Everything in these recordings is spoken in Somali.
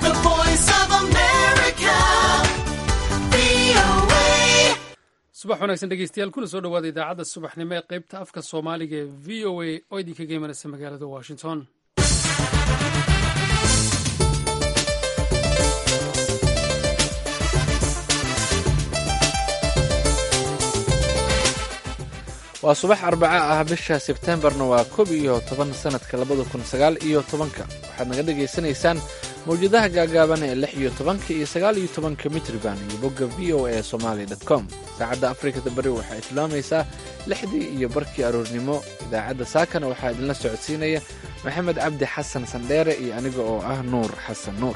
The voice of America. VOA. subax wanaagsan dhegeystayaal kuna soo dhowaada idaacadda subaxnimo ee qaybta afka soomaaliga ee v o a oo idinkaga imanaysa magaalada washington waa subax arbaca ah bisha sebtembarna waa koob iyo toban sanadka labada kun sagaal iyo tobanka waxaad naga dhagaysanaysaan mawjadaha gaagaaban ee lix iyo tobanka iyo sagaal iyo tobanka mitriban iyo bogga v o a somaali dot com saacadda afrikada bari waxay tilmaamaysaa lixdii iyo barkii aroornimo idaacadda saakana waxaa idinla socodsiinaya maxamed cabdi xasan sandheere iyo aniga oo ah nuur xasan nuur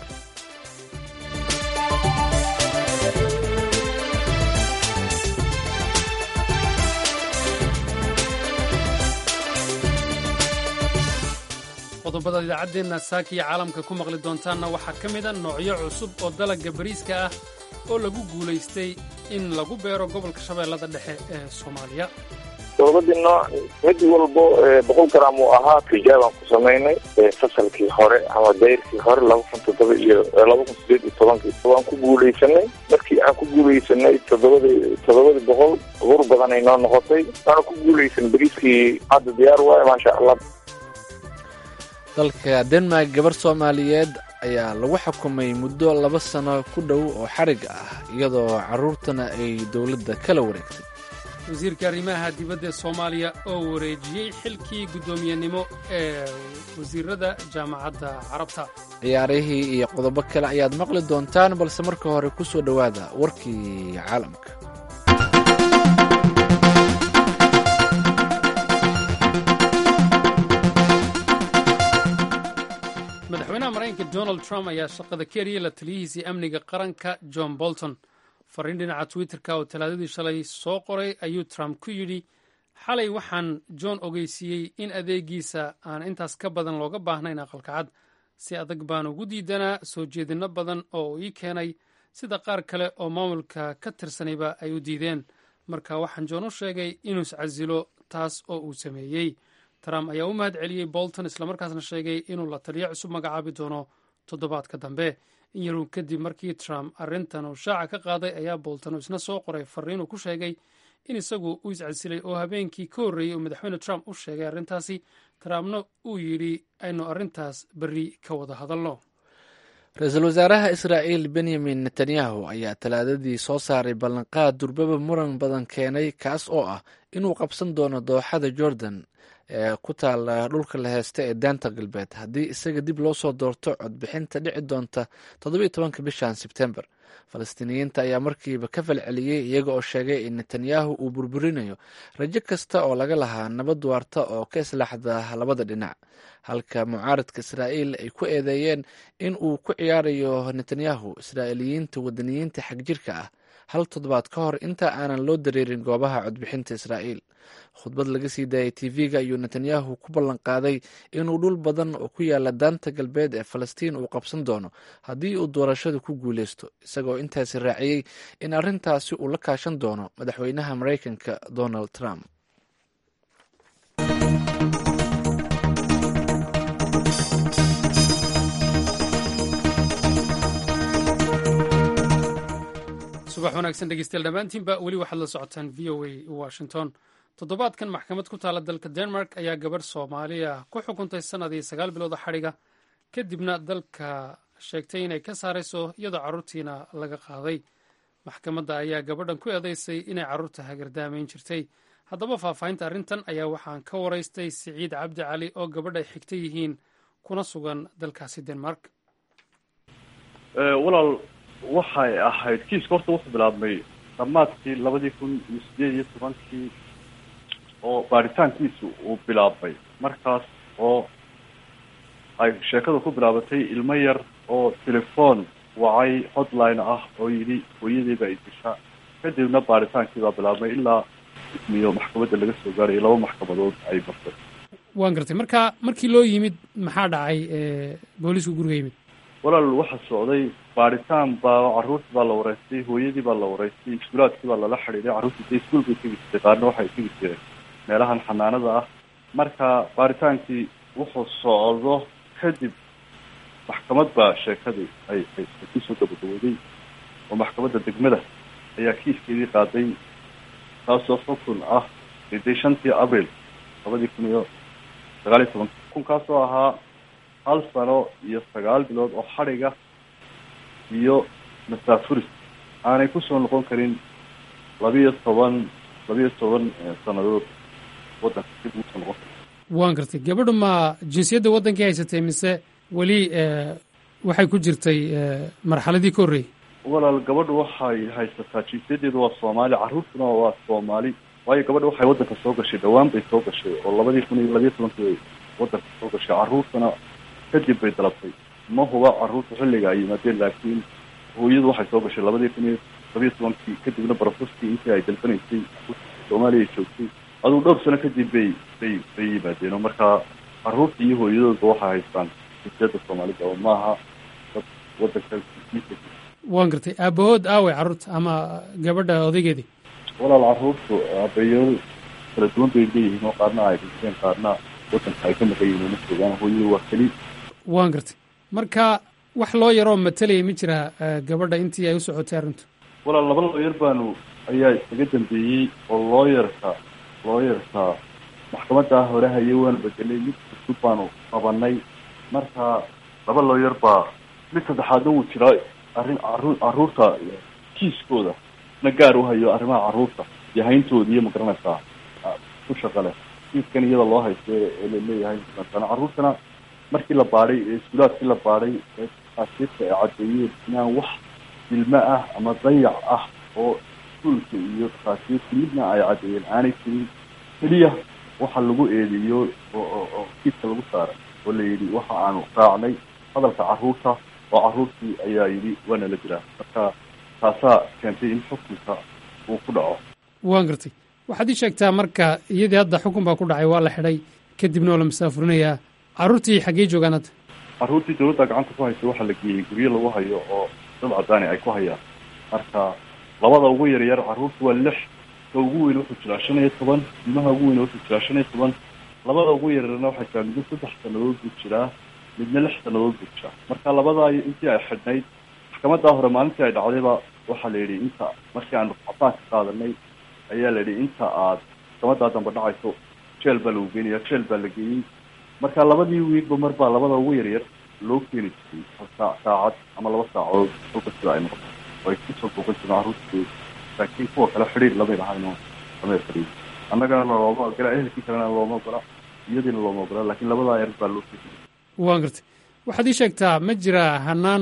qodobada idaacaddeenna saaka iyo caalamka ku maqli doontaanna waxaa ka mida noocyo cusub oo dalagga bariiska ah oo lagu guulaystay in lagu beero gobolka shabeellada dhexe ee soomaaliya doobadii nooc mid walbo boqol gram uu ahaa tijaabaan ku samaynay fasalkii hore ama dayrkii hore laba kun toddoba iyo laba kun sideed iyo tobankii waan ku guulaysanay markii aan ku guulaysanay toddobadii toddobadii boqol bur badanay noo noqotay waana ku guulaysan bariiskii hadda diyaar waaye maasha allah dalka denmark gabar soomaaliyeed ayaa lagu xukumay muddo laba sano ku dhow oo xarig ah iyadoo carruurtana ay dowladda kala wareegtay wasiirka arrimaha dibadda ee soomaaliya oo wareejiyey xilkii guddoomiyenimo ee wasiirada jaamacadda carabta ciyaarihii iyo qodobo kale ayaad maqli doontaan balse marka hore ku soo dhowaada warkii caalamka madaxweynaha maraykanka donald trump ayaa shaqada ka eriyey la taliyihiisii amniga qaranka john bolton fariin dhinaca twitterka oo talaadadii shalay soo qoray ayuu trump ku yidhi xalay waxaan john ogeysiiyey in adeegiisa aan intaas ka badan looga baahnayn aqalka cad si adag baan ugu diidanaa soo jeedinno badan oo uu ii keenay sida qaar kale oo maamulka ka tirsanayba ay u diideen marka waxaan john u sheegay inuu iscasilo taas oo uu sameeyey trump ayaa u mahad celiyey bolton islamarkaasna sheegay inuu la taliyo cusub magacaabi doono toddobaadka dambe in yaruu kadib markii trump arrintan uu shaaca ka qaaday ayaa bolton uu isna soo qoray fariin uu ku sheegay in isagu uu iscasilay oo habeenkii ka horreeyey uu madaxweyne trump u sheegay arrintaasi trumpna uu yidhi aynu arrintaas berri ka wada hadalno ra-iisul wasaaraha israa'iil benyamin netanyahu ayaa talaadadii soo saaray ballanqaad durbaba muran badan keenay kaas oo ah inuu qabsan doono dooxada jordan ee ku taala dhulka la heesta ee daanta galbeed haddii isaga dib loo soo doorto codbixinta dhici doonta toddobiyo tobanka bishan sebtembar falastiiniyiinta ayaa markiiba ka falceliyey iyaga oo sheegay in netanyahu uu burburinayo rajo kasta oo laga lahaa nabad waarta oo ka islaaxda labada dhinac halka mucaaradka israa'iil ay ku eedeeyeen in uu ku ciyaarayo netanyahu israa'iiliyiinta wadaniyiinta xagjirka ah hal toddobaad ka hor inta aanan loo dareerin goobaha codbixinta israa'iil khudbad laga sii daayay tv-ga ayuu netanyahu ku ballan qaaday inuu dhul badan oo ku yaala daanta galbeed ee falastiin uu qabsan doono haddii uu doorashada ku guuleysto isagoo intaasi raaciyey in arrintaasi uu la kaashan doono madaxweynaha maraykanka donald trump subax wanaagsan dhegeystayaal dhammaantiinba weli waxaad la socotaan v o a washington toddobaadkan maxkamad ku taala dalka denmark ayaa gabarh soomaaliya ku xukuntay sannadii sagaal bilooda xadhiga kadibna dalka sheegtay inay ka saarayso iyadoo carruurtiina laga qaaday maxkamadda ayaa gabadhan ku eedaysay inay carruurta hagardaamayn jirtay haddaba faahfaahinta arrintan ayaa waxaan ka waraystay siciid cabdi cali oo gabadh ay xigta yihiin kuna sugan dalkaasi denmark walaal waxay ahayd kiiska horta wuxuu bilaabmay dhammaadkii labadii kun iyo sideed iyo tobankii oo baaritaankiisu uu bilaabmay markaas oo ay sheekadu ku bilaabatay ilmo yar oo telefoon wacay hotline ah oo yidhi hooyadii baa idisha kadibna baaritaankii baa bilaabmay ilaa ismiyo maxkamadda laga soo gaarayay laba maxkamadood ay martay waan gartay marka markii loo yimid maxaa dhacay boolisku guriga yimid walaal waxa socday baaritaan baa carruurtii baa la wareystay hooyadii baa la wareystay iskuulaadkii baa lala xidhiiday carruurtii dee iskuul bay tegi jirtay qaarna waxay tegi jireen meelahan xanaanada ah marka baaritaankii wuxuu socdo kadib maxkamad baa sheekadii ay ay ay kusoo gabagabooday oo maxkamadda degmada ayaa kiiskeedii qaaday taasoo xukun ah riday shantii abril labadii kun iyo sagaal iyo toban xukunkaasoo ahaa hal sano iyo sagaal bilood oo xadhiga iyo masaafuris aanay kusoo noqon karin labiyo toban labiyo toban sanadood waddanka dib ugu soo noqon kara waan gartay gabadhu ma jinsiyadda waddankii haysatay mise weli waxay ku jirtay marxaladii ka horreeyey walaal gabadhu waxay haysataa jinsiyadeedu waa soomaali carruurtuna waa soomaali waayo gabadha waxay waddanka soo gashay dhawaan bay soo gashay oo labadii kun iyo labiyo tobankii waddanka soo gashay carruurtuna kadib bay dalabtay ma huba carruurta xilliga ay yimaadeen laakiin hooyadu waxay soo gashay labadii kun iyo labiyo tobankii kadibna barofeskii intii ay dalbanaysay soomaaliya joogtay aduu dhowr sano kadib bay bay bay yimaadeen oo markaa carruurta iyo hooyadoodba waxay haystaan jinsiyadda soomaalida oo maaha dad waddanka waan gartay aabahood aaway carruurta ama gabadha odaygeedii walaal carruurtu aabayaal kala duwan bay leeyihiin oo qaarna ay dhinteen qaarna waddanka ay ka maqan yihiin uma joogaan hooyadu waa keli waan gartay marka wax loo yaroo matelaya ma jira gabadha intii ay u socotay arrintu walaal laba looyar baanu ayaa isaga dambeeyey oo looyarka looyarka maxkamaddaa hore haye waanu bedelay mid cusub baanu qabanay marka laba looyar baa mid saddexaadna wuu jiraa arrin carruur carruurta kiiskooda na gaar u hayo arrimaha carruurta iyo hayntooda iyo magaranaysaa ku shaqa leh kiiskan iyada loo haysto ee laleeyahay masana carruurtana markii la baadhay ee iskuulaadkii la baadhay ee asiirka ay caddeeyeen inaan wax dilmo ah ama dayac ah oo iskuulka iyo dhakhaatiirta midna ay caddeeyeen aanay jirin keliya waxa lagu eedeeyo oo oo kiiska lagu saaray oo la yidhi waxa aanu raacnay hadalka carruurta oo carruurtii ayaa yidhi waana la jiraa marka taasaa keentay in xukunka uu ku dhaco waan gartay waxaad ii sheegtaa marka iyadii hadda xukun baa ku dhacay waa la xidhay kadibna waa la masaafurinayaa carruurtii xaggee joogaan hadda carruurtii dawladda gacanta ku haysa waxaa la geeyey guryo lagu hayo oo dad cadaani ay ku hayaan marka labada ugu yaryar carruurta waa lix ka ugu weyn wuxuu jiraa shan iyo toban ilmaha ugu weyn wuxuu jiraa shan iyo toban labada ugu yaryarna waxay jiraa midna saddex sanadood buu jiraa midna lix sanadood buu jiraa marka labadaa intii ay xidhnayd maxkamaddaa hore maalintii ay dhacdayba waxaa la yidhi inta markii aanu cabaan ka qaadanay ayaa la yidhi inta aad maxkamaddaa dambe dhacayso jeel baa lagu geenaya jeel baa la geeyey marka labadii wiilba mar baa labada ugu yaryar loo keeni jiray hal saa saacad ama laba saacadood kolka sida ay noqoto oo ay kusoo booqan jireen carruurtooda laakiin kuwa kale xidhiir lamay lahayn oo lamay xidhiir annagana looma ogola ehelkii kalena looma ogola iyadiina looma ogola laakiin labadaa yar baa loo keeni waan gartay waxaad ii sheegtaa ma jira hanaan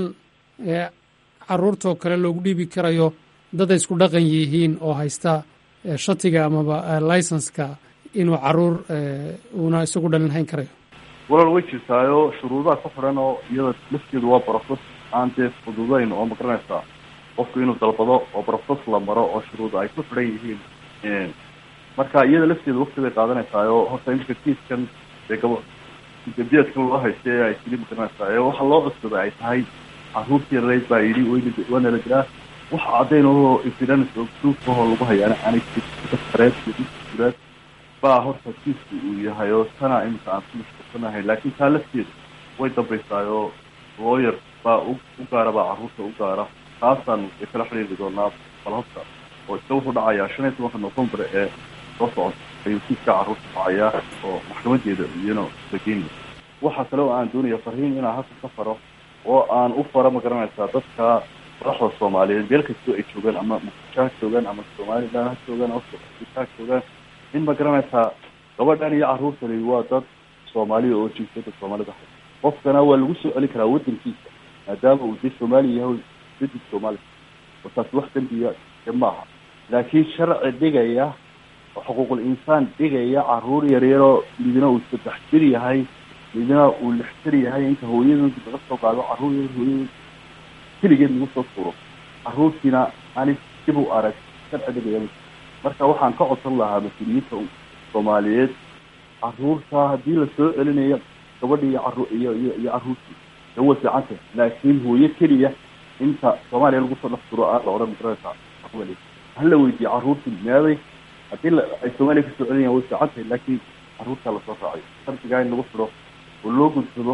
carruurtoo kale loogu dhiibi karayo dad ay isku dhaqan yihiin oo haysta shatiga amaba licenska inuu carruur uuna isagu dhalin hayn karayo walaal way jirtaayo shuruudaha ku xidhan oo iyada lafteedu waa brofes aan dee fududayn oo magaranaysaa qofku inuu dalbado oo brofes la maro oo shuruuda ay ku xidhan yihiin marka iyada lafteeda wakti bay qaadanaysaayoo horta imika kiiskan dee gabo dambiyeedkan loo haystay ee ay tili magaranaysaa ee waxa loo cusubay ay tahay carruurtii rayd baa yidhi wn waana la jiraa wax caddayn oo evidence oo proof ahoo lagu hayaana aanay jirin sareed iyo iskuulaad baa horta kiisku uu yahay oo tana imika aan ku mashquulsanahay laakiin taa lafteeda way dambaysaayoo lawyer baa u u gaara baa carruurta u gaara taasaan ay kala xidhiiri doonaa balhabka oo iska wuxuu dhacayaa shan iyo tobanka november ee soo socota ayuu kiiska carruurta dhacayaa oo maxkamadeeda iyana lageynaya waxaa kale oo aan doonaya farriin inaan halka ka faro oo aan u faro magaranaysaa dadka madaxda soomaaliyeed meel kastoo ay joogaan ama muqdisho ha joogaan ama somaliland ha joogaan ama afrika ha joogaan in magaranaysaa gabadhan iyo carruurtani waa dad soomaaliya oo jinsiyadda soomaalida hay qofkana waa lagu soo celin karaa waddankiisa maadaama uu dee soomaaliya yahay dadid soomaaliya oo taasi wax dembiya de maaha laakiin sharci dhigaya oo xuquuqul insaan dhigaya carruur yaryaroo midna uu saddex jir yahay midna uu lix jir yahay inta hooyadoodi laga soo qaado carruur yar hooyadood keligeed lagu soo tuuro carruurtiina ani dib u arag sharci dhigaya marka waxaan ka codsan lahaa mas-uuliyiinta soomaaliyeed carruurta haddii lasoo celinayo gabadhi iyo caru iyo iyo iyo carruurtii de way fiicanta laakiin hooyo keliya inta soomaaliya lagu soo dhex turo aan la odhan magaraysaa hala weydiiye carruurtii meeday haddii la ay soomaaliya kasoo celinayan way fiican tahay laakiin carruurtaa lasoo raacayo shardigaa in lagu xidho oo loo gudsado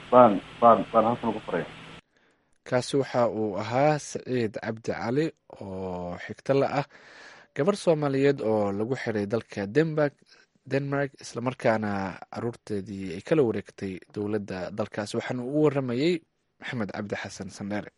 baan baan baan halkan ugu faraya kaasi waxa uu ahaa saciid cabdi cali oo xigto la ah gabar soomaaliyeed oo lagu xiray dalka denmark denmark islamarkaana caruurteedii ay kala wareegtay dowladda dalkaasi waxaana uu waramayey maxamed cabdi xasan sandheere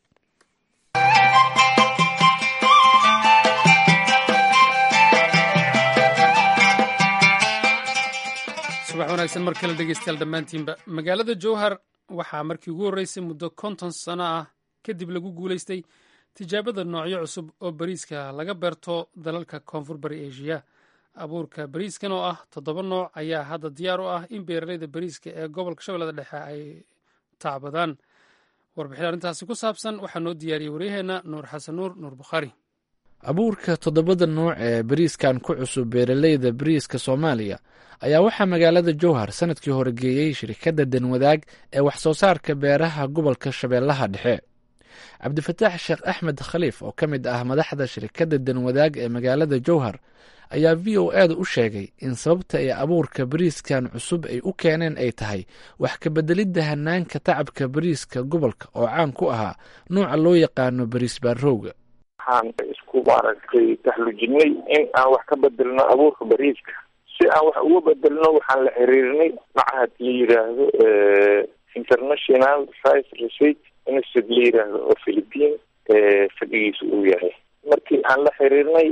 subax wanaagsan mar kale dhegeystayaal dhammaantiinba magaalada jowhar waxaa markii ugu horreysay muddo konton sano ah kadib lagu guulaystay tijaabada noocyo cusub oo bariiska laga beerto dalalka koonfur bari eshiya abuurka bariiskan oo ah toddoba nooc ayaa hadda diyaar u ah in beeraleyda bariiska ee gobolka shabeellada dhexe ay tacbadaan warbixin arrintaasi ku saabsan waxaa noo diyaariyey waryaheena nuur xasan nuur nuur bukhaari abuurka toddobada nuuc ee bariiskan ku cusub beeraleyda bariiska soomaaliya ayaa waxaa magaalada jowhar sanadkii hore geeyey shirkadda danwadaag ee wax soo saarka beeraha gobolka shabeellaha dhexe cabdifataax sheekh axmed khaliif oo ka mid ah madaxda shirkadda danwadaag ee magaalada jowhar ayaa v o eeda u sheegay in sababta ay abuurka bariiskan cusub ay u keeneen ay tahay wax ka bedelidda hanaanka tacabka bariiska gobolka oo caan ku ahaa nuuca loo yaqaano bariis baarowga waxaan isku maaragtay taxlujinay in aan wax ka bedelno abuurka bariiska si aan wax uga bedelno waxaan la xiriirnay macahad la yiraahdo international science research institute la yiraahdo oo philippine fadhigiisa uu yahay markii aan la xiriirnay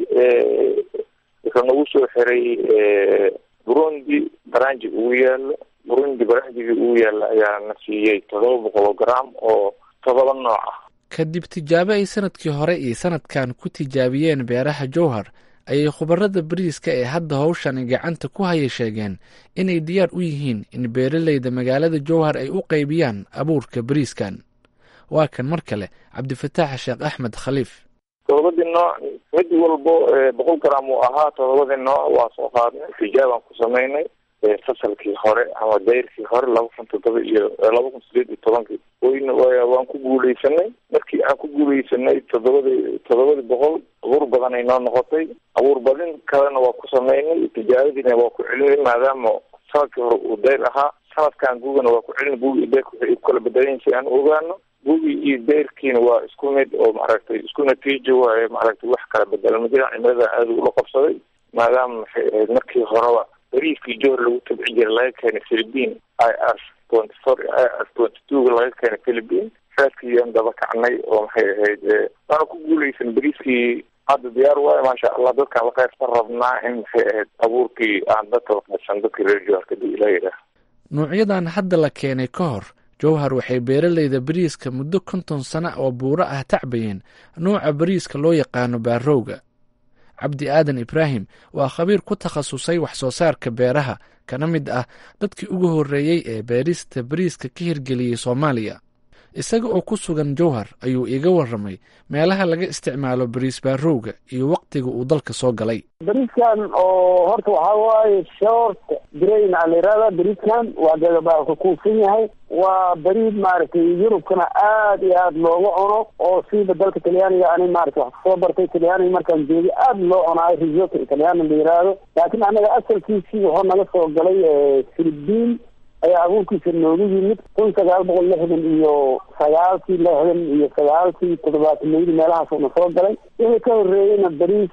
wuxuu nagu soo xiray burundi baranji ugu yaalo burundi baranjigii ugu yaalo ayaa na siiyey todoba boqol gram oo todoba nooc ah kadib tijaabo ay sanadkii hore iyo sanadkan ku tijaabiyeen beeraha jowhar ayay khubarada bariiska ee hadda howshan gacanta ku haya sheegeen inay diyaar u yihiin in beeraleyda magaalada jowhar ay u qaybiyaan abuurka bariiskan waa kan mar kale cabdifataax sheekh axmed khaliif todobadii nooc mid walbo boqol gram uu ahaa todobadii nooc waa soo qaadnay tijaabaan ku samaynay fasalkii hore ama dayrkii hore laba kun toddoba iyo laba kun sideed iyo tobankii wayna waan ku guuleysanay markii aan ku guuleysanay toddobadii toddobadii boqol abuur badan ay noo noqotay abuur badin kalena waa ku samaynay tijaabadiina waa ku celinay maadaama sanadkii hore uu dayr ahaa sanadkan gugana waa ku celinay gugi iyo dayrka waxay ku kala bedelan si aan ogaano gugi iyo dayrkiina waa isku mid oo maaragtay isku natiijo waaye maaragtay wax kala bedelan majira cimilada aada ula qabsaday maadaama maxay ahayd markii horeba bariiskii johor lagu tabci jiray laga keenay philippine i r twenty four i r twenty twoga laga keenay philippine saaskiiyaan daba kacnay oo maxay ahayd waana ku guuleysan bariiskii hadda diyaar waayo maasha allah dadkaan la qaybsan rabnaa in maxay ahayd abuurkii aan dadka la qaybsan dadkii reer johor kadib ilaa yidhaah nuucyadan hadda la keenay ka hor jowhar waxay beeraleyda bariiska muddo konton sano oo buuro ah tacbayeen nuuca bariiska loo yaqaano baarowga cabdi aadan ibraahim waa khabiir ku takhasusay wax soo saarka beeraha kana mid ah dadkii ugu horreeyey ee beerista bariiska ka hirgeliyey soomaaliya isaga oo ku sugan jowhar ayuu iiga warramay meelaha laga isticmaalo bariis baarowga iyo waktiga uu dalka soo galay bariiskan oo horta waxaa waaye short grain aa la yihahda bariiskan waa gagabaa ka kuusan yahay waa bariid maaragtay yurubkana aad iyo aad looga cuno oo siiba dalka talyaaniga ani maarata wax kasoo bartay talyaaniga markaan joogay aad loo cunaayo risotto italyaana la yiraahdo laakiin anaga asalkiisii wuxuu naga soo galay philippine ayaa abuurkiisa noogu yimid kun sagaal boqol lixdan iyo sagaalkii lixdan iyo sagaalkii toddobaatanaydi meelahaasuna soo galay wixii ka horreeyeyna bariis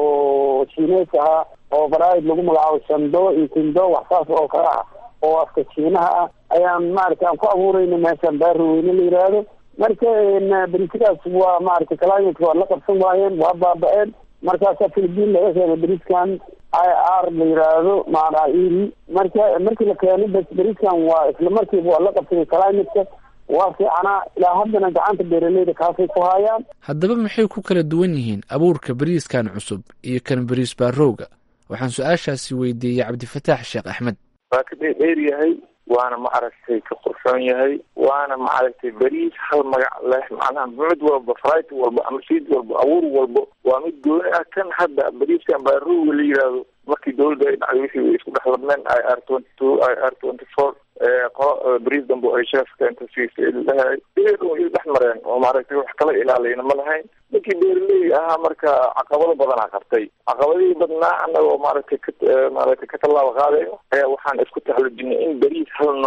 oo shiineys ahaa oo baraid lagu magacaabo shando iyo tindo wax saas oo kale ah oo afka shiinaha ah ayaan maarata aan ku abuurayna meeshaan baaroweyne la yiraahdo marka bariisyadaas waa maarata climatka waa la qabsan waayeen waa baaba-een markaasaa philippine laga keenay bariiskan i r la yiraahdo maanaa iri marka markii la keenay bas bariiskan waa isla markiiba waa la qabsaday climatka waa fiicanaa ilaa haddana gacanta beeraleyda kaasay ku hayaan haddaba maxay ku kala duwan yihiin abuurka bariiskan cusub iyo kan bariis baarowga waxaan su-aashaasi weydiiyey cabdifataax sheekh axmed waa ka dheer yahay waana ma aragtay ka qurxoon yahay waana ma aragtay beriis hal magac leh macnaha mid walba frit walba ama siid walba abuur walba waa mid gooni ah kan hadda beriiskan baaruga la yihahdo markii dawladda ay dhacday wixii way isku dhex labneen i r twenty two i r twenty four qolo beriis dambe ay sheefka inta siisalahay iyadoo is dhex mareen oo maaragtay wax kala ilaaliyna ma lahayn ninkii beeraley ahaa marka caqabado badanaa qabtay caqabadihii badnaa anagoo maaragtay ka maaragtay ka tallaabo qaadayo ayaa waxaan isku taxlujinay in beriis hal nooca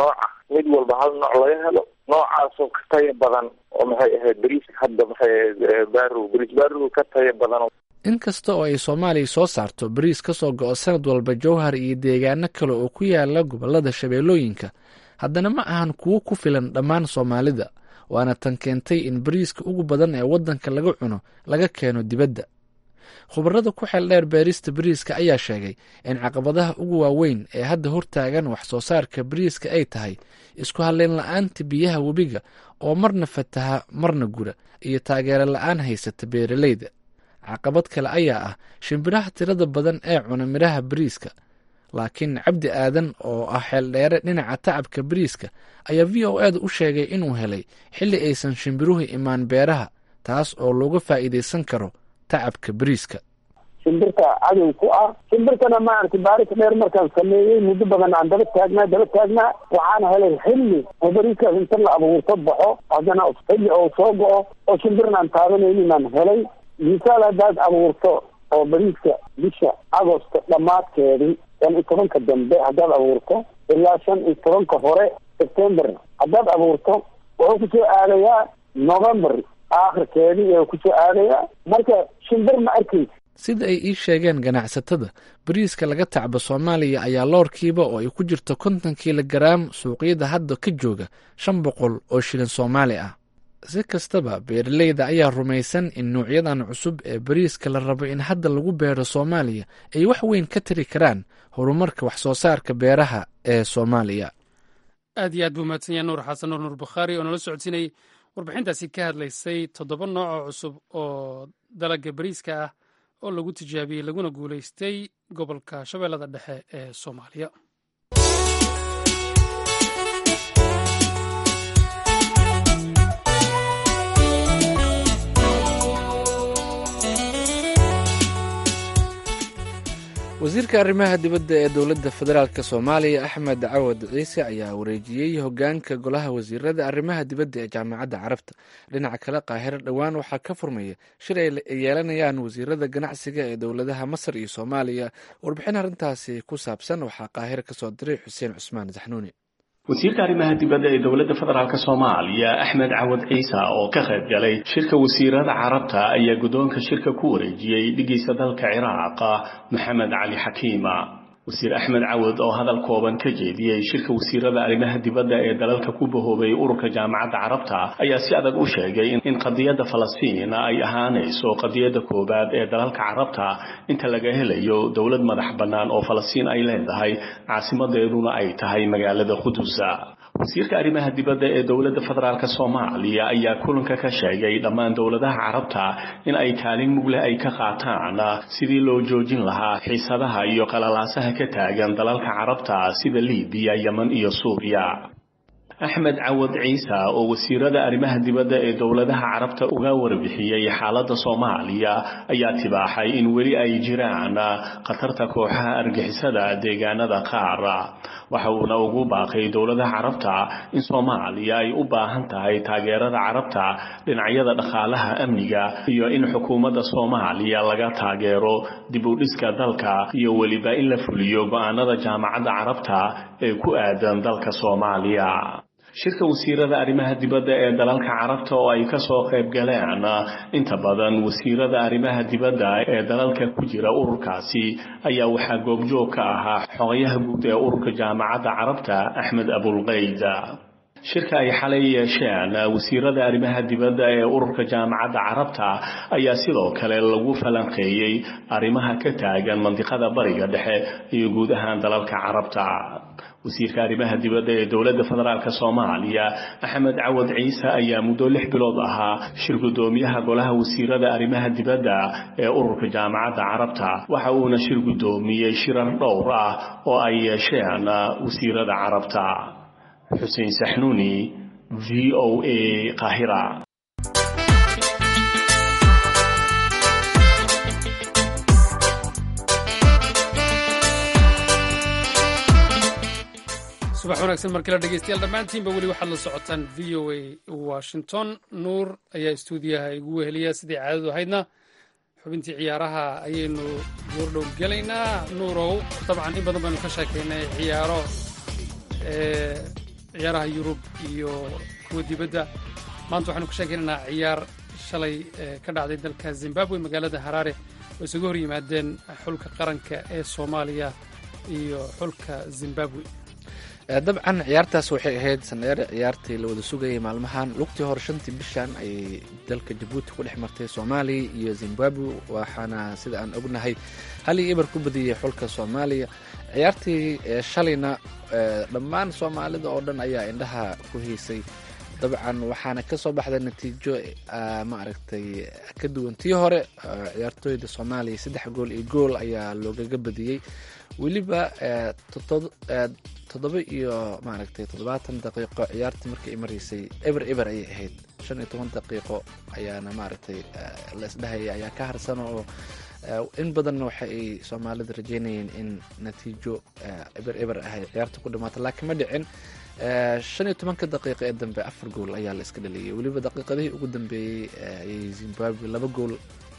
mid walba hal nooc laga helo noocaasoo ka taya badan oo maxay ahayd beriiska hadda maxay ahayd barow beriis barow ka taya badan inkasta oo ay soomaaliya soo saarto bariis ka soo go-o sanad walba jowhar iyo deegaano kale oo ku yaala gobollada shabeellooyinka haddana ma ahan kuwo ku filan dhammaan soomaalida waana tan keentay in bariiska ugu badan ee waddanka laga cuno laga keeno dibadda khubarada ku xeel dheer beerista bariiska ayaa sheegay in caqabadaha ugu waaweyn ee hadda hortaagan wax soo saarka bariiska ay tahay isku halleyn la-aanta biyaha webiga oo marna fataha marna gura iyo taageero la-aan haysata beeraleyda caqabad kale ayaa ah shimbiraha tirada badan ee cuna midhaha bariiska laakiin cabdi aadan oo ah xeeldheere dhinaca tacabka bariiska ayaa v o eeda u sheegay inuu helay xilli aysan shimbiruhu imaan beeraha taas oo looga faa'iidaysan karo tacabka bariiska shimbirta cadow ku ah shimbirtana maaragtay baaris dheer markaan sameeyey muddo badan aan daba taagnaa daba taagnaa waxaan helay xilli oo bariiskaas inta la abuurto baxo haddana xilli oo soo go-o oo shimbirna aan taabanaynin aan helay misaal haddaad abuurto oo bariiska bisha agosto dhammaadkeedii shan iyo tobanka dambe haddaad abuurto ilaa shan iyo tobanka hore september haddaad abuurto wuxuu kusoo aadayaa november aakhirkeedii ee kusoo aadayaa marka shimbir ma arkaysa sida ay ii sheegeen ganacsatada bariiska laga tacbo soomaaliya ayaa loorkiiba oo ay ku jirto konton kiilogaraam suuqyada hadda ka jooga shan boqol oo shilin soomaali ah si kastaba beeraleyda ayaa rumaysan in nuucyadan cusub ee bariiska la rabo in hadda lagu beero soomaaliya ay wax weyn ka tari karaan horumarka wax soo saarka beeraha ee soomaaliya aad iyo aad buu mahadsan yahay nuur xasan nuur nuur bukhaari oo nala socodsiinayay warbixintaasi ka hadlaysay toddoba nooc oo cusub oo dalagga bariiska ah oo lagu tijaabiyey laguna guulaystay gobolka shabeellada dhexe ee soomaaliya wasiirka arrimaha dibadda ee dowladda federaalk soomaaliya axmed cawad ciise ayaa wareejiyey hogaanka golaha wasiirada arrimaha dibadda ee jaamacadda carabta dhinaca kale qaahiro dhowaan waxaa ka furmaya shir ay yeelanayaan wasiirada ganacsiga ee dowladaha masar iyo soomaaliya warbixin arrintaasi ku saabsan waxaa qaahiro kasoo diray xuseen cusmaan saxnuuni wasiirka arrimaha dibadda ee dowladda federaalk soomaaliya axmed cawad ciise oo ka qayb galay shirka wasiirada carabta ayaa guddoonka shirka ku wareejiyey dhigiisa dalka ciraaq maxamed cali xakiima wasiir axmed cawad oo hadal kooban ka jeediyey shirka wasiirada arrimaha dibadda ee dalalka ku bahoobay ururka jaamacadda carabta ayaa si adag u sheegay in qadiyadda falastiin ay ahaanayso qadiyadda koowaad ee dalalka carabta inta laga helayo dowlad madax bannaan oo falastiin ay leedahay caasimadeeduna ay tahay magaalada qudusa wasiirka arrimaha dibadda ee dowladda federaalk soomaaliya ayaa kulanka ka sheegay dhammaan dowladaha carabta in ay kaalin mugleh ay ka qaataan sidii loo joojin lahaa xiisadaha iyo qalalaasaha ka taagan dalalka carabta sida libiya yeman iyo suuriya axmed cawad ciise oo wasiirada arrimaha dibadda ee dowladaha carabta uga warbixiyey xaaladda soomaaliya ayaa tibaaxay in weli ay jiraan khatarta kooxaha argixisada deegaanada qaar waxa uuna ugu baaqay dowladaha carabta in soomaaliya ay u baahan tahay taageerada carabta dhinacyada dhaqaalaha amniga iyo in xukuumadda soomaaliya laga taageero dib u dhiska dalka iyo weliba in la fuliyo go-aanada jaamacadda carabta ee ku aadan dalka soomaaliya shirka wasiirada arrimaha dibadda ee dalalka carabta oo ay kasoo qayb galeen inta badan wasiirada arrimaha dibadda ee dalalka ku jira ururkaasi ayaa waxaa goobjoog ka ahaa xogayaha guud ee ururka jaamacadda carabta axmed abulqayd shirka ay xalay yeesheen wasiirada arrimaha dibadda ee ururka jaamacadda carabta ayaa sidoo kale lagu falanqeeyey arrimaha ka taagan mandiqada bariga dhexe iyo guud ahaan dalalka carabta wasiirka arrimaha dibadda ee dowladda federaalk soomaaliya axmed cawad ciise ayaa muddo lix bilood ahaa shir guddoomiyaha golaha wasiirada arrimaha dibadda ee ururka jaamacadda carabta waxa uuna shir guddoomiyey shirar dhowr ah oo ay yeesheen wasiirada carabta xuseen saxnuuni v o a qaahira subax wanaagsan markala dhegeystayaal dhammaantiinba weli waxaad la socotaan v o a washington nuur ayaa istuudiyaha igu weheliya sidii caadadu ahaydna xubintii ciyaaraha ayaynu goordhow gelaynaa nuurow dabcan in badan baynu ka sheekaynay ciyaaro ciyaaraha yurub iyo kuwa dibadda maanta waxaanu ka sheekaynaynaa ciyaar shalay ka dhacday dalka zimbabwe magaalada haraare oo isaga hor yimaadeen xulka qaranka ee soomaaliya iyo xulka zimbabwe dabcan ciyaartaas waxay ahayd sandheere ciyaartii la wada sugayay maalmahan lugtii hore shantii bishan ayay dalka jabuuti ku dhex martay soomaaliya iyo zimbabwe waxaana sida aan ognahay hal iyo ibar ku badiyey xulka soomaaliya ciyaartii shalayna dhammaan soomaalida oo dhan ayaa indhaha ku hiisay dabcan waxaana ka soo baxday natiijo ma aragtay ka duwan tii hore ciyaartooyda soomaaliya saddex gool iyo gool ayaa loogaga badiyey weliba toddoba iyo maaragtay toddobaatan daqiiqo ciyaartii markii ay maraysay eber eber ayay ahayd shan iyo toban daqiiqo ayaana maaragtay la isdhahaya ayaa ka harsan oo in badanna waxa ay soomaalida rajeynayeen in natiijo eber eber ah ay ciyaarta ku dhamaata laakiin ma dhicin shan iyo tobanka daqiiqa ee dambe afar gool ayaa la iska dhaliyay weliba daqiiqadihii ugu dambeeyey ayay zimbabwe laba gool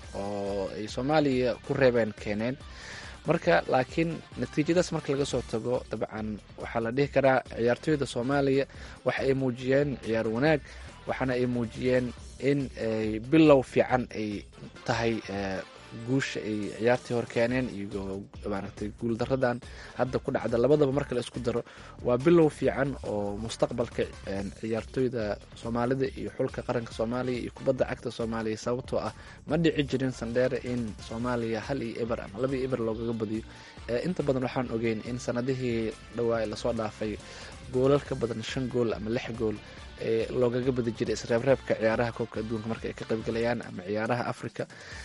oo ay soomaaliya ku reebeen keeneen marka laakiin natiijadaas marka laga soo tago dabcan waxaa la dhihi karaa ciyaartooyda soomaaliya waxa ay muujiyeen ciyaar wanaag waxaana ay muujiyeen in bilow fiican ay tahay guusha ay ciyaartii hor keeneen iyo maaragtay guuldaradan hadda ku dhacda labadaba marka la isku daro waa bilow fiican oo mustaqbalka ciyaartooyda soomaalida iyo xulka qaranka soomaaliya iyo kubadda cagta soomaaliya sababtoo ah ma dhici jirin sandheere in soomaaliya hal iyo eber ama laba iyo eber loogaga badiyo inta badan waxaan ogeyn in sanadihii dhawaa lasoo dhaafay goolal ka badan shan gool ama lix gool loogaga badi jiray isreebreebka ciyaaraha koobka adduunka marka ay ka qaybgalayaan ama ciyaaraha africa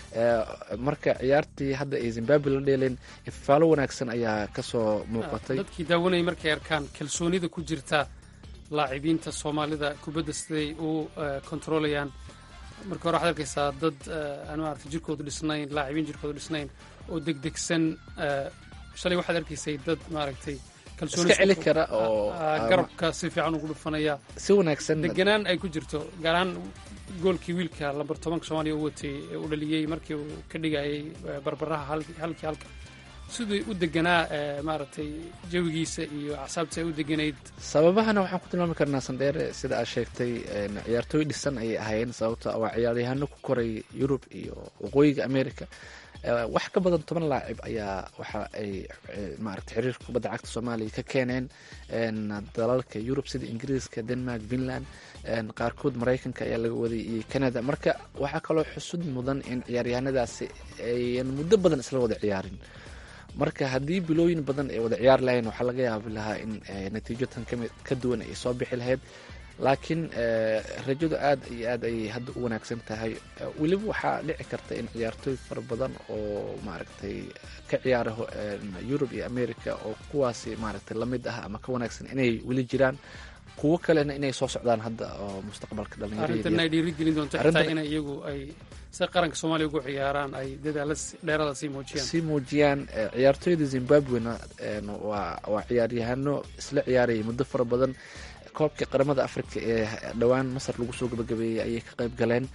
marka ciyaartii hadda ay zimbabwe la dheeleen ifaalo wanaagsan ayaa kasoo muuqatay dadkii daawanayay markay arkaan kalsoonida ku jirta laacibiinta soomaalida kubadda siday u kontroolayaan marka hore waxaad arkaysaa dad aan maarata jirkoodu dhisnayn laacibiin jirkoodu dhisnayn oo degdegsan shalay waxaad arkaysay dad maaragtay iska celi kara oo garabka si fiican ugu dhufanaya si wanaagsan deganaan ay ku jirto gaar ahaan goolkii wiilka lambar tobanka soomaaliya u watay ee u dhaliyey markii uu ka dhigayay barbaraha halkii halka siduu u deganaa maaragtay jawigiisa iyo acsaabta ay u deganayd sababahana waxaan ku tilmaami karnaa sandheere sida aad sheegtay ciyaartooy dhisan ayay ahaayeen sababto waa ciyaaryahano ku koray yurub iyo waqooyiga america wax ka badan toban laacib ayaa waxa ay maarata xiriirka kubadda cagta soomaaliya ka keeneen dalalka yurub sida ingiriiska denmark finland qaarkood maraykanka ayaa laga waday iyo canada marka waxaa kaloo xusud mudan in ciyaaryahanadaasi ayan muddo badan isla wada ciyaarin marka haddii bilooyin badan ay wada ciyaari lahayn waxaa laga yaabi lahaa in natiijo tan kami ka duwan ay soo bixi lahayd laakiin rajadu aad iyo aad ayay hadda u wanaagsan tahay weliba waxaa dhici karta in ciyaartooy fara badan oo maaragtay ka ciyaara yurub iyo america oo kuwaasi maaragtay lamid ah ama ka wanaagsan inay weli jiraan kuwo kalena inay soo socdaan hadda oo mustaqbalka arrintan ay dhiirigelin doonto xitaa in iyagu ay si qaranka soomaaliya ugu ciyaaraan ay dadaala dheerada sii muujiyaan sii muujiyaan ciyaartooyda zimbabwena waa waa ciyaaryahano isla ciyaarayay muddo fara badan koobkii qaramada africa ee dhowaan masar lagu soo gabagabeeyey ayay ka qayb galeen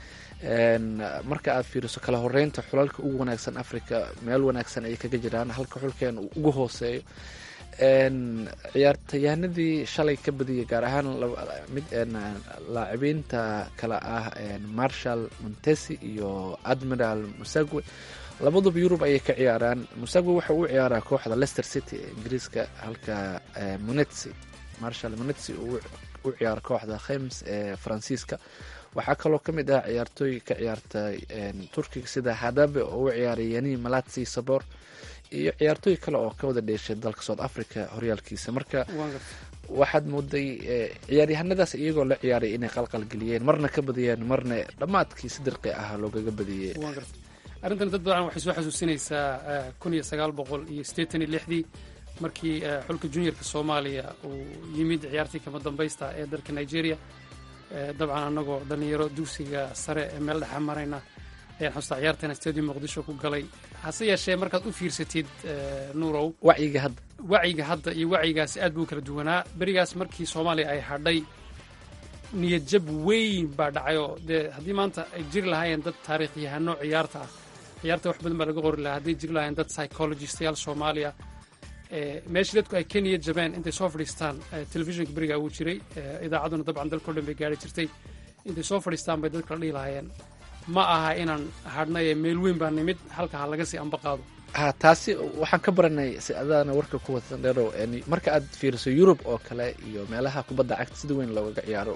marka aad fiiriso kala horeynta xulalka ugu wanaagsan africa meel wanaagsan ayay kaga jiraan halka xulkeen uu ugu hooseeyo ciyaartayahanadii shalay ka badiyay gaar ahaan mid laacibiinta kale ah marshal montesi iyo admiral musagwe labaduba yurub ayay ka ciyaaraan musagwe waxa uu ciyaaraa kooxda leicester city ee ingiriiska halka monetsi marshal monetsi uu u ciyaaro kooxda khems ee faransiiska waxaa kaloo ka mid ah ciyaartooy ka ciyaartay turkiga sida hadabe oo u ciyaaray yani malatsi sabor iyo ciyaartooy kale oo ka wada dheeshay dalka south africa horyaalkiisa marka waxaad mooday ciyaaryahanadaas iyagoo la ciyaaray inay qalqalgeliyeen marna ka badiyeen marna dhammaadkii si dirqi ah loogaga badiyey arrintan dad badan waxay soo xasuusinaysaa kun iyo sagaal boqol iyo siddeetan iyo lixdii markii xulka juniorka soomaaliya uu yimid ciyaartii kama dambaysta ee dalka nigeria dabcan annagoo dhallinyaro dugsiga sare ee meel dhexa marayna ayaan xustaa ciyaartana stadium muqdisho ku galay hase yeeshee markaad u fiirsatid nuurow wacyiga hadda wacyiga hadda iyo wacyigaasi aad buu kala duwanaa berigaas markii soomaaliya ay hadhay niyad jab weyn baa dhacayoo dee haddii maanta ay jiri lahaayeen dad taariikhyahano ciyaarta ah ciyaarta wax badan baa laga qori lahaa hadday jiri lahaayeen dad psychologistayaal soomaaliya meeshii dadku ay kenya jabaan intay soo fadhiistaan telefishinka berigaa uu jiray idaacadduna dabcan dalkao dhan bay gaari jirtay intay soo fadhiistaan bay dadka la dhihi lahaayeen ma aha inaan hadhnaye meel weyn baa nimid halka ha laga sii amba qaado ha taasi waxaan ka baranay si adaana warka ku watan dheerow marka aad fiiriso yurub oo kale iyo meelaha kubadda cagta sida weyn loogaga ciyaaro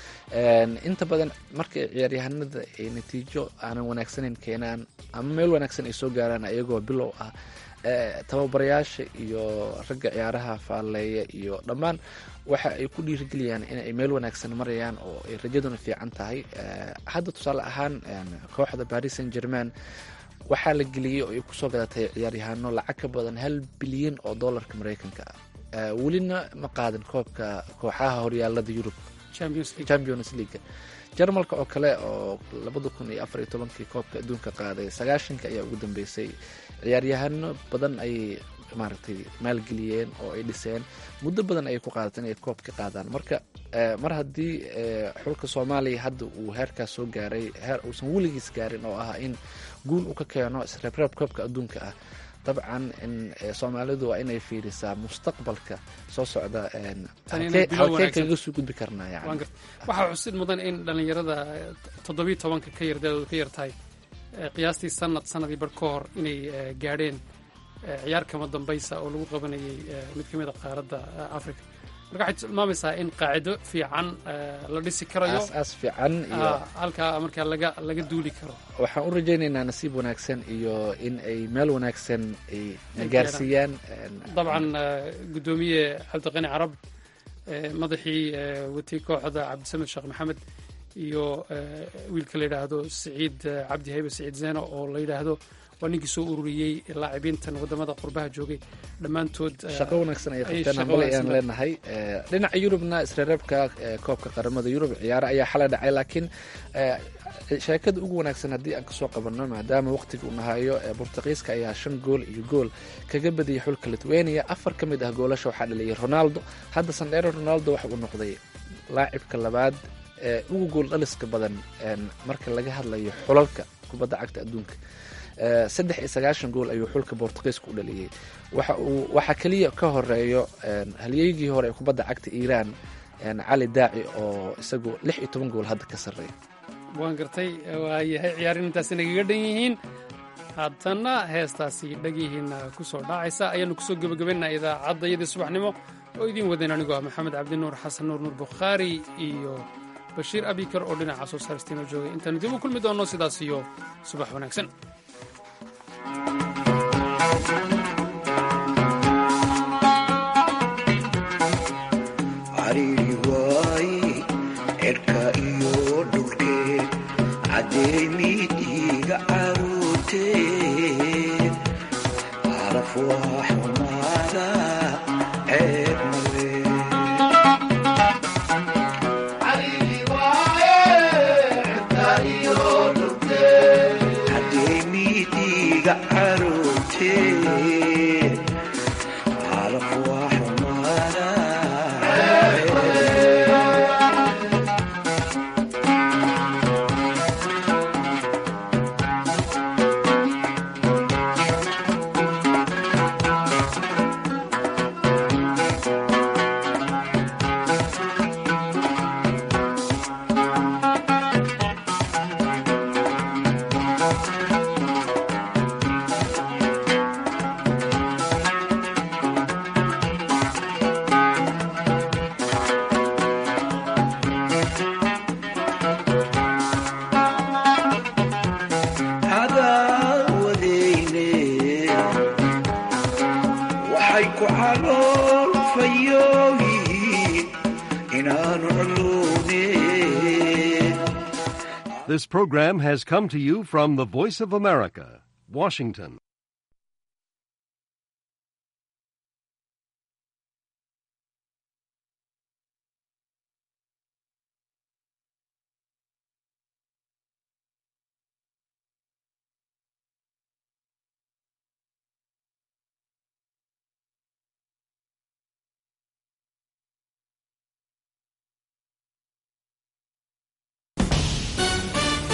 inta badan marka ciyaaryahanada ay natiijo aanan wanaagsaneyn keenaan ama meel wanaagsan ay soo gaaraan ayagoo bilow ah tababarayaasha iyo ragga ciyaaraha faalleeya iyo dhammaan waxa ay ku dhiirigeliyaan in ay meel wanaagsan marayaan oo ay rajaduna fiican tahay hadda tusaale ahaan kooxda paris saint german waxaa la geliyey oo ay kusoo gadatay ciyaaryahaano lacag ka badan hal bilyan oo dollarka mareykanka ah welina ma qaadan koobka kooxaha horyaalada yurub champions league jarmalka oo kale oo labada kun iyo afar iyo tobankii koobka adduunka qaaday sagaashanka ayaa ugu dambeysay ciyaaryahano badan ayay maaragtay maalgeliyeen oo ay dhiseen muddo badan ayay ku qaadateen inay koob ka qaadaan marka mar haddii xulka soomaaliya hadda uu heerkaas soo gaaray heer uusan weligiis gaarin oo ah in guul uu ka keeno isreebreeb koobka adduunka ah dabcan soomaalidu waa inay fiirisaa mustaqbalka soo socda halkee kaga soo gudbi karnaa yani waxaa xusid mudan in dhallinyarada toddobiyo tobanka ka yar daadooda ka yar tahay qiyaastii sanad sanadii bar ka hor inay gaadheen ciyaar kama dambaysa oo lagu qabanayay mid ka mid a qaaradda africa marka waxay tilmaamaysaa in qaacido fiican la dhisi karayo aas fiican iyo halkaa markaa laga laga duuli karo waxaan u rajaynaynaa nasiib wanaagsan iyo in ay meel wanaagsan ay nagaarsiiyaan dabcan guddoomiye cabdiqani carab madaxii watay kooxda cabdisamed sheekh maxamed iyo wiilka la yidhaahdo siciid cabdi haybe siciid zeno oo la yidhaahdo waa ninkii soo ururiyey laacibiintan wadamada qurbaha joogay dhammaantood shaqo wanaagsan ayay qabteen ambale ayaan leenahay dhinaca yurubna isreereebka koobka qaramada yurub ciyaaro ayaa xalay dhacay laakiin sheekada ugu wanaagsan haddii aan kasoo qabanno maadaama waqtiga uu nahayo bortuqiiska ayaa shan gool iyo gool kaga badiyay xulka lithuania afar ka mid ah goolasha waxaa dhaliyay ronaldo hadda sandheero ronaldo waxa uu noqday laacibka labaad ee ugu gool dhaliska badan marka laga hadlayo xulalka kubadda cagta adduunka saddex iyo sagaashan gool ayuu xulka bortuqiiska u dhaliyey waxa uu waxaa keliya ka horeeyo halyeygii hore ee kubadda cagta iiraan cali daaci oo isagu lix iyo toban gool hadda ka sarreeya waan gartay waayahay ciyaarin intaasi nagaga dhan yihiin haddana heestaasi dhagihiina ku soo dhaacaysa ayaanu kusoo gebagabaynaa idaacadda iyadii subaxnimo oo idiin wadayn anigoo ah maxamed cabdinuur xasan nuur nuur bukhaari iyo bashiir abikar oo dhinaca soo saaristiinoo joogay intaanu dib u kulmi doonno sidaas iyo subax wanaagsan cariiri waaye cirka iyo dhulkeed cadeemidiiga caruurteed caraf waa xumaada ceeb male cadeemidiiga caruurteed caraf waa xumaada cadaawadeyne waxay ku calool fayooyihiin inaanu culuune This program has come to you from the Voice of America, Washington.